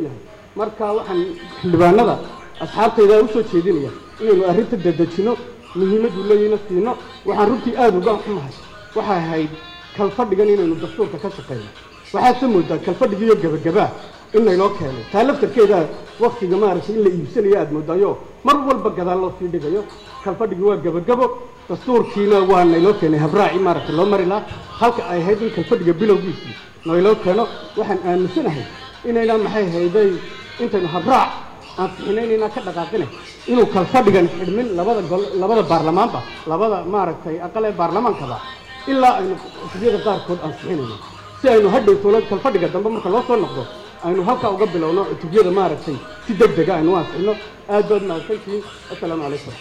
marka waxaan xildhibaanada asxaabtayda u soo jeedinaya inaynu arrinta dedejino muhiimaddu leeyina siino waxaan runtii aada uga xumahay waxay ahayd kalfadhigan inaynu dastuurka ka shaqeyno waxaad se moodaa kalfadhigiiyo gebagabaa in laynoo keenay taa laftarkeeda waktiga maaragtay in la iibsanayo aada moodaayo mar walba gadaal loo sii dhigayo kalfadhigi waa gebagabo dastuurkiina waa nayloo keenay habraaci maaragtay loo mari lahaa halka ay ahayd in kalfadhiga bilowgiisii nayloo keeno waxaan aaminsanahay inayna maxay hayday intaynu habraac aan fixinaynayna ka dhaqaaqina inuu kalfadhigan xidhmin labada gol labada baarlamaanba labada maaragtay aqal ee baarlamaankaba ilaa aynu xisbiyada qaarkood aan fixinayno si aynu hadhow toola kalfadhiga dambe marka loo soo noqdo aynu halkaa uga bilowno cutubyada maaragtay si deg dega aynu u ansixino aad baad mahadsantihiin assalaamu calaykum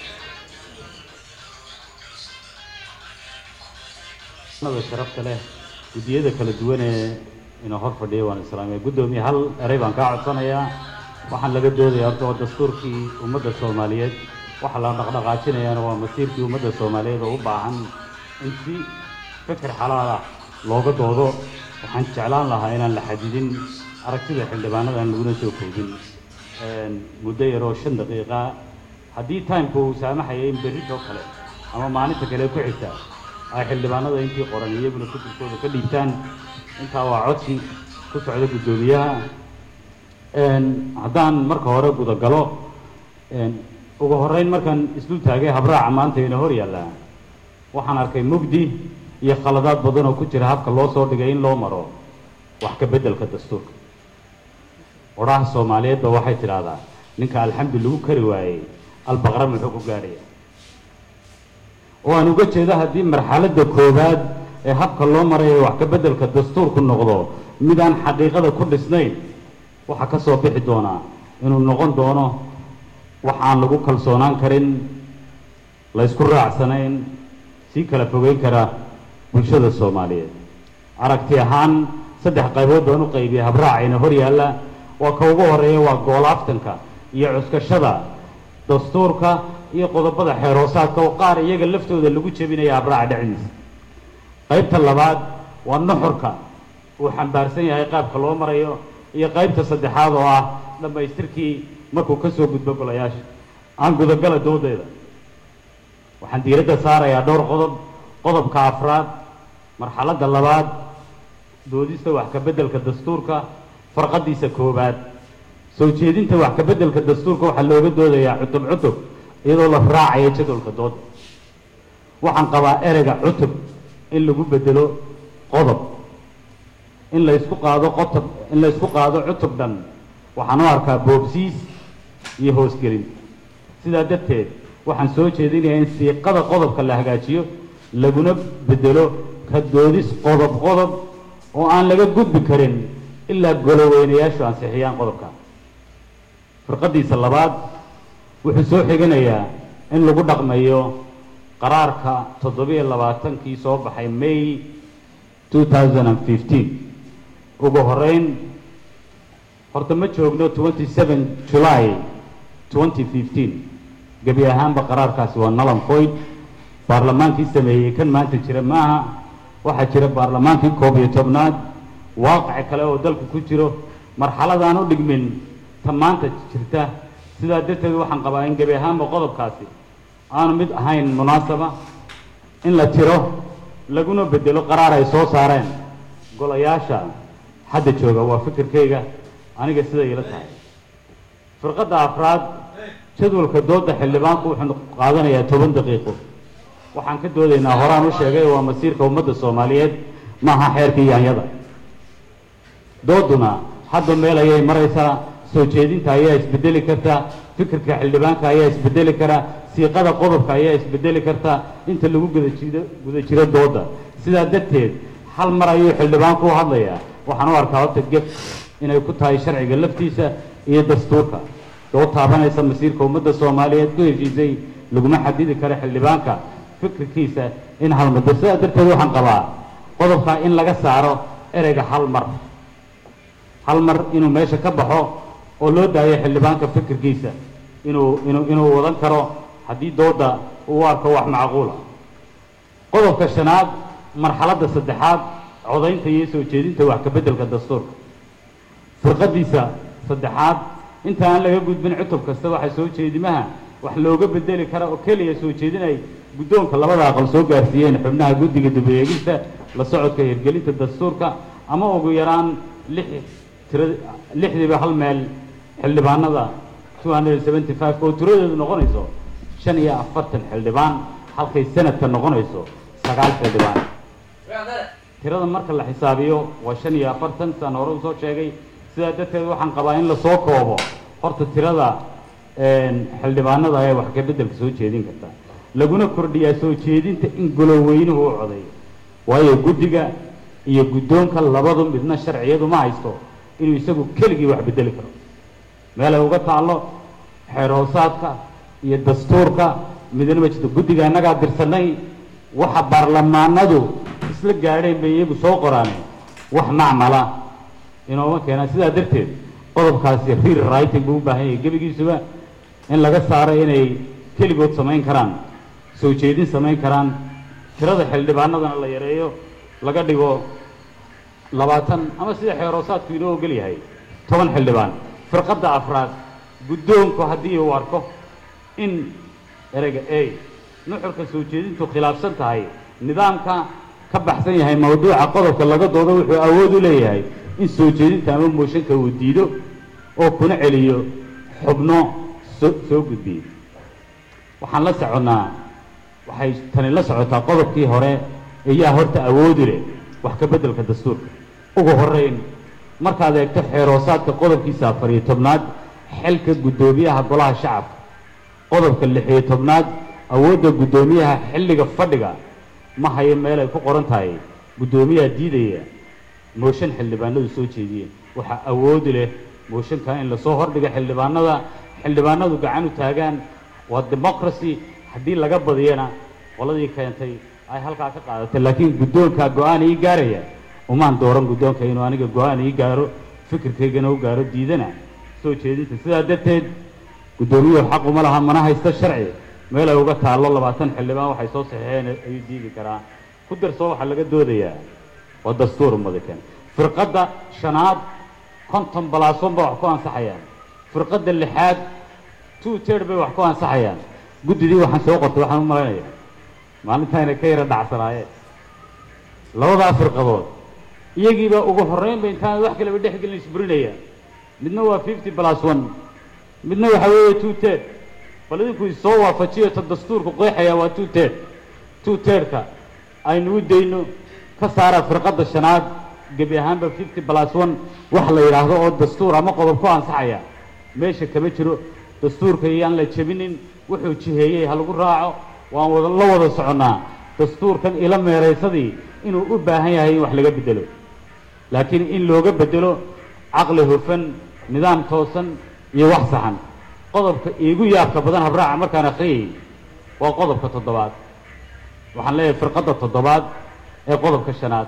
nada sharafta leh guddiyada kala duwan ee inuu hor fadhiya waan islaamiya guddoomiye hal erey baan kaa codsanayaa waxaan laga doodaya horta waa dastuurkii ummadda soomaaliyeed waxa la dhaqdhaqaajinayaana waa masiirkii ummadda soomaaliyeed oo u baahan in si fikir xalaal ah looga doodo waxaan jeclaan lahaa inaan la xadidin aragtida xildhibaanada aan laguna soo koobin muddo yaroo shan daqiiqa haddii timeka uu saamaxaya in berritoo kale ama maalinta kale ku xigta ay xildhibaanada intii qoran iyaguna fikirkooda ka dhiibtaan intaa waa codsi ku socda guddoomiyaha haddaan marka hore gudagalo ugu horreyn markaan isdul taagay habraaca maanta ina hor yaallaa waxaan arkay mugdi iyo khaladaad badan oo ku jira habka loo soo dhigay in loo maro wax ka beddelka dastuurka odhaha soomaaliyeedba waxay tidhaahdaa ninka alxamdu lagu kari waayey albaqra muxuu ku gaadhaya oo aan uga jeedo haddii marxaladda koowaad ee habka loo marayo wax ka beddelka dastuurku noqdo mid aan xaqiiqada ku dhisnayn waxaa ka soo bixi doonaa inuu noqon doono wax aan lagu kalsoonaan karin la ysku raacsanayn sii kala fogeyn kara bulshada soomaaliyeed aragti ahaan saddex qaybood baan u qaybiyay habraacayna hor yaalla waa ka ugu horeeya waa goolaaftanka iyo cuskashada dastuurka iyo qodobada xeeroosaadka oo qaar iyaga laftooda lagu jebinaya habraaca dhexdiisa qaybta labaad waa nuxurka uu xambaarsan yahay qaabka loo marayo iyo qaybta saddexaad oo ah dhammaystirkii markuu ka soo gudbo golayaasha aan gudagala doodeeda waxaan diiradda saarayaa dhowr qodob qodobka afraad marxaladda labaad doodista wax ka beddelka dastuurka farqadiisa koowaad soo jeedinta wax ka beddelka dastuurka waxaa looga doodayaa cutub cutub iyadoo la raacaya jadwalka dooda waxaan qabaa ereyga cutub in lagu bedelo qodob in la isku qaado qotob in la isku qaado cutub dhan waxaan u arkaa boobsiis iyo hoosgelin sidaa darteed waxaan soo jeedinayaa in siiqada qodobka la hagaajiyo laguna bedelo ka doodis qodob qodob oo aan laga gudbi karin ilaa goloweynayaashu ansixiyaan qodobka firqadiisa labaad wuxuu soo xiganayaa in lagu dhaqmayo qaraarka toddobiyo labaatankii soo baxay may 2015 ugu horeyn horta ma joogno 27 july 2015 gebi ahaanba qaraarkaasi waa nalan foyd baarlamaankii sameeyey kan maanta jira maaha waxaa jira baarlamaankii koob iyo tobnaad waaqic kale oo dalku ku jiro marxaladaan u dhigmin ta maanta jirta sidaa darteed waxaan qabaa in gebi ahaanba qodobkaasi aanu mid ahayn munaasaba in la tiro laguna bedelo qaraar ay soo saareen golayaasha hadda jooga waa fikirkayga aniga sida ila tahay firqadda afraad jadwalka dooda xildhibaanku wuxuu qaadanayaa toban daqiiqo waxaan ka doodaynaa horaan u sheegay waa masiirka ummadda soomaaliyeed maaha xeerka yaanyada dooduna hadda meel ayay maraysaa soo jeedinta ayaa isbedeli karta fikirka xildhibaanka ayaa isbedeli kara siiqada qodobka ayaa isbedeli karta inta lagu guda jiro guda jiro dooda sidaa darteed hal mar ayuu xildhibaanku u hadlayaa waxaan u arkaa horta geb inay ku tahay sharciga laftiisa iyo dastuurka dood taabanaysa masiirka ummadda soomaaliyeed ku heshiisay laguma xadidi karo xildhibaanka fikirkiisa in hal muddo sidaa darteed waxaan qabaa qodobka in laga saaro ereyga hal mar hal mar inuu meesha ka baxo oo loo daayo xildhibaanka fikirkiisa inuu inuu inuu wadan karo haddii dooda uu arko wax macquula qodobka shanaad marxaladda saddexaad codaynta iyo soo jeedinta wax ka beddelka dastuurka firqadiisa saddexaad inta aan laga gudbin cutub kasta waxa soo jeedimaha wax looga bedeli kara oo keliya soo jeedinay guddoonka labada aqal soo gaarsiiyeen xubnaha guddiga dib-u-eegista la socodka hirgelinta dastuurka ama ugu yaraan lix tira lixdiiba hal meel xildhibaanada two hundred and seventy five oo tiradeedu noqonayso shan iyo afartan xildhibaan halkay sanadka noqonayso sagaal xildhibaan tirada marka la xisaabiyo waa shan iyo afartan saan hore usoo sheegay sidaa darteed waxaan qabaa in lasoo koobo horta tirada xildhibaanada ee wax ka beddelka soo jeedin karta laguna kordhiyaa soo jeedinta in goloweynuhu u codeeyo waayo guddiga iyo guddoonka labadu midna sharciyadu ma haysto inuu isagu keligii wax bedeli karo meelay uga taallo xeer hoosaadka iyo dastuurka midna ma jirto guddiga annagaa dirsanay waxa baarlamaanadu isla gaadheen bay iyagu soo qoraan wax macmala inooma keenaan sidaa darteed qodobkaasi rear writing buu u baahan yahay gebigiisuba in laga saaro inay keligood samayn karaan soo jeedin samayn karaan tirada xildhibaanadana la yareeyo laga dhigo labaatan ama sida xeeroosaadku inoo ogol yahay toban xildhibaan firqadda afraad guddoonku haddii uu arko in ereyga a nuxurka soo jeedintu khilaafsan tahay nidaamka ka baxsan yahay mawduuca qodobka laga doodo wuxuu awood u leeyahay in soo jeedinta ama mooshanka uu diido oo kuna celiyo xubno soo soo gudbiye waxaan la soconnaa waxay tani la socotaa qodobkii hore ayaa horta awoodi leh wax ka beddelka dastuurka ugu horrayn markaad eegto xeeroosaadka qodobkiisa afar iyo tobnaad xilka guddoomiyaha golaha shacabka qodobka lix iyo tobnaad awoodda guddoomiyaha xilliga fadhiga ma hayo meel ay ku qoran tahay guddoomiyaha diidaya mooshan xildhibaanadu soo jeediyeen waxaa awoodi leh mooshanka in lasoo hordhiga xildhibaanada xildhibaanadu gacan u taagaan waa democracy haddii laga badiyana qoladii keentay ay halkaa ka qaadatay laakiin guddoonkaa go-aan ii gaaraya umaan dooran guddoonka inuu aniga go-aan ii gaaro fikirkaygana u gaaro diidana soo jeedinta sidaa darteed guddoomiyuhu xaquma laha mana haysto sharci meel ay uga taallo labaatan xildhibaan waxay soo saxeexeen ayuu diidi karaa ku darsoo waxaa laga doodayaa waa dastuur madakan firqadda shanaad konton balaason ba wax ku ansaxayaan firqadda lixaad two tird bay wax ku ansaxayaan guddidii waxaan soo qortay waxaan u malaynayaa maalintaayna ka yara dhacsanaayeen labadaa firqadood iyagiibaa ugu horreynba intaan wax kaleba dhex gelin isburinaya midna waa fifty plus one midna waxa weeye two tird bal idinku isoo waafajiyo ta dastuurku qeexaya waa two tird two tirdka aynu u dayno ka saara firqadda shanaad gebi ahaanba fifty plus one wax la yidhaahdo oo dastuur ama qodob ku ansaxaya meesha kama jiro dastuurka iyaan la jebinin wuxuu jiheeyey ha lagu raaco waan wada la wada soconnaa dastuurkan ila meeraysadii inuu u baahan yahay in wax laga bedelo laakiin in looga bedelo caqli hufan nidaam toosan iyo wax saxan qodobka iigu yaabka badan habraaca markaan akhriyay waa qodobka toddobaad waxaan leeyahay firqadda toddobaad ee qodobka shanaad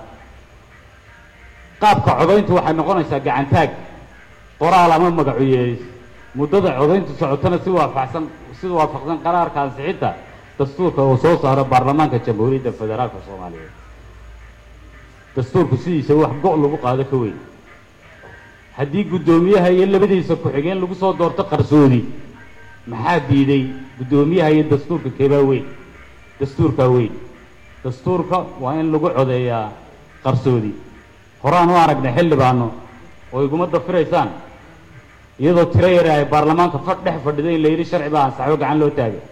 qaabka codayntu waxay noqonaysaa gacantaag qoraal ama magacu yeelis muddada codayntu socotana si waafaqsan si waafaqsan qaraarka ansixinta dastuurka uu soo saaro baarlamaanka jamhuuriyadda federaalka soomaaliyeed dastuurku sidiisa wax go' lagu qaado ka weyn haddii guddoomiyaha iyo labadiisa ku-xigeen lagu soo doorto qarsoodi maxaa diiday guddoomiyaha iyo dastuurka keebaa weyn dastuurkaa weyn dastuurka waa in lagu codeeyaa qarsoodi horaan u aragnay xildhibaano oo iguma dafiraysaan iyadoo tiro yare ay baarlamaanka fadh dhex fadhido in la yidhi sharci baa ansaxo gacan loo taagay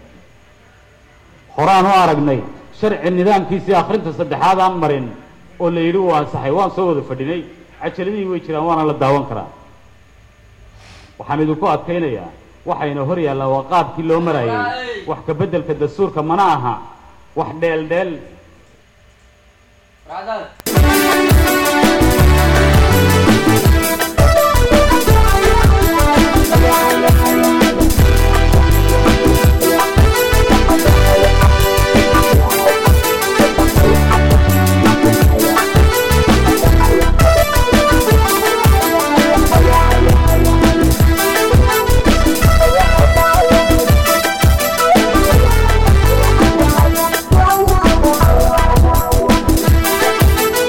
horaan u aragnay sharci nidaamkiisii akhrinta saddexaad aan marin oo la yidhi uu ansaxay waan soo wada fadhinay cajaladihii way jiraan waana la daawan karaa waxaan idinku adkaynayaa waxayna hor yaallaa waa qaabkii loo marayay wax ka beddelka dastuurka mana aha wax dheel dheel Thank you.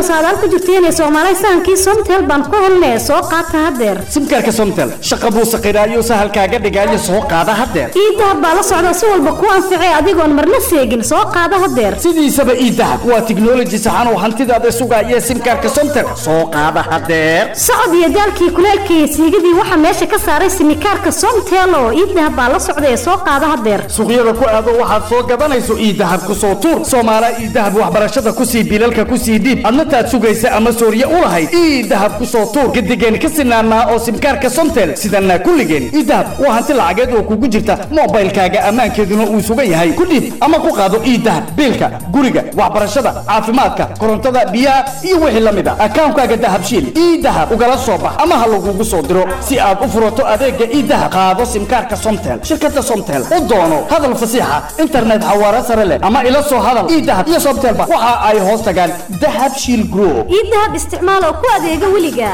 saadaal ku jirteenee soomaalay sahankii somtel baan ku helnee soo qaata haddeer simkaarka somtel shaqa buu saqiraayo sahalkaaga dhigaayo soo qaada haddeer iidahab baa la socda si walba ku anficee adigoon marna seegin soo qaada haddeer sidiisaba iidahab waa tiknoloji saxan oo hantidaada sugaaya simkaarka somtel soo qaada haddeer socod iyo daalkii kuleelka iyo siigadii waxaa meesha ka saaray simikaarka somtel oo iidahab baa la socda ee soo qaada haddeer suuqyada ku aado waxaad soo gadanayso iidahab ku soo tuur soomaala iidahab waxbarashada ku sii bilalka ku sii dhiib adna taad sugaysa ama sooriye u lahayd iidahab ku soo tuur gadigeen ka sinaanaa oo simkaarka somtel sidana kulligeen iidahab waa hanti lacageed oo kugu jirta moobaylkaaga ammaankeeduna uu sugan yahay ku dhiib ama ku qaado iidahab biilka guriga waxbarashada caafimaadka korontada biyaha iyo wixii la mid a akaankaaga dahabshiil iidahab ugala soo bax ama ha lagugu soo diro si aad u furato adeega iidahab qaado simkaarka somtel shirkada somtel u doono hadal fasiixa internet xawaare sare leh ama ila soo hadal iidahab iyo somtelba waxa ay hoos tagaan dahab shiil group iidahab isticmaal oo ku adeega weliga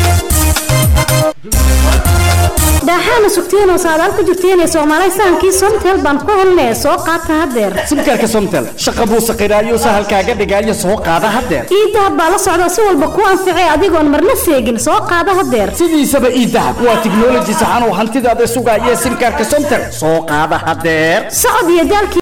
daaxaana sugteenoo saadaal ku jirteenee soomaalay sahankii somtel baan ku helnee soo qaata haddeer simkaarka somtel shaqa buu saqiraayo sahalkaaga dhigaayo soo qaada haddeer iidahab baa la socda si walba ku anficee adigoon marna seegin soo qaada haddeer sidiisaba iidahab waa tiknoloji saxan oo hantidaada sugaaya simkaarka somtel soo qaada haddeer socod iyo daalkii